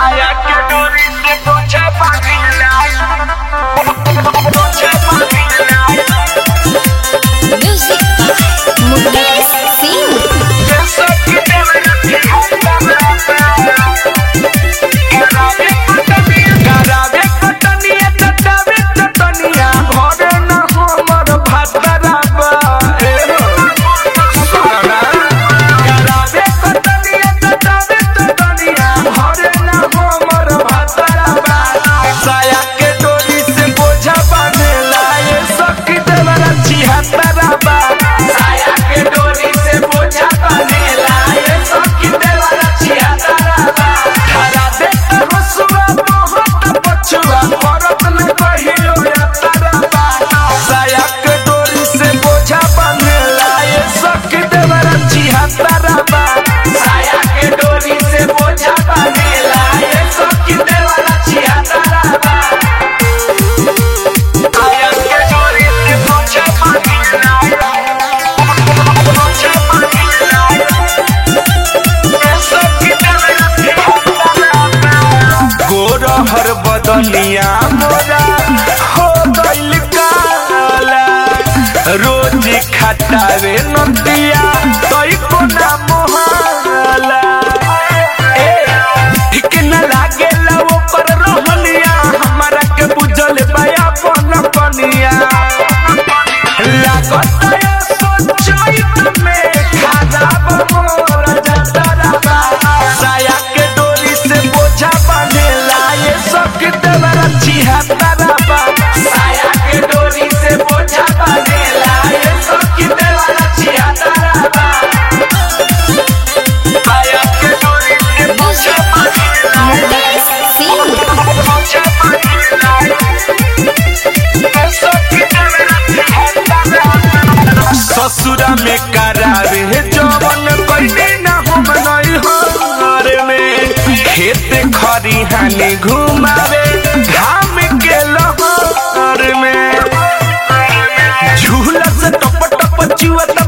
साया के डोरी से पोछा पागला पोछा पागला Music by Mukesh Singh. साया के डोरी से बोझा बनेला ये सखी देवरा छिहत्तरबा धरा दे हसुआ बहुत पछुआ परत न कहियो यात्रबा साया के डोरी से बोझा बनेला ये सखी देवरा छिहत्तरबा साया के डोरी से बोझा बनेला ये सखी देवरा छिहत्तरबा साया के डोरी से बोझा बनेला गोरहर बदनिया मोरा हो गइल काला रोज खटावे नदिया तई कोना मोहाला ए ठीक न लागेला ऊपर रहनिया हमरा के बुझल बया पन कनिया लागत है सोचैत में खराब मोर जतरबा साया के डोरी से बोझा बनेला ये सब के देवरा छिहत्तरबा साया के डोरी से बोझा बनेला ये सब के देवरा छिहत्तरबा साया के डोरी से बोझा बनेला Mukesh Singh. बोझा बनेला ये सब के देवरा छिहत्तरबा ससुरा में करावे जवन कइले ना हम नहीं हर में खेत खरिहानी घुमावे घाम के लहर में झूला से टप टप चुअत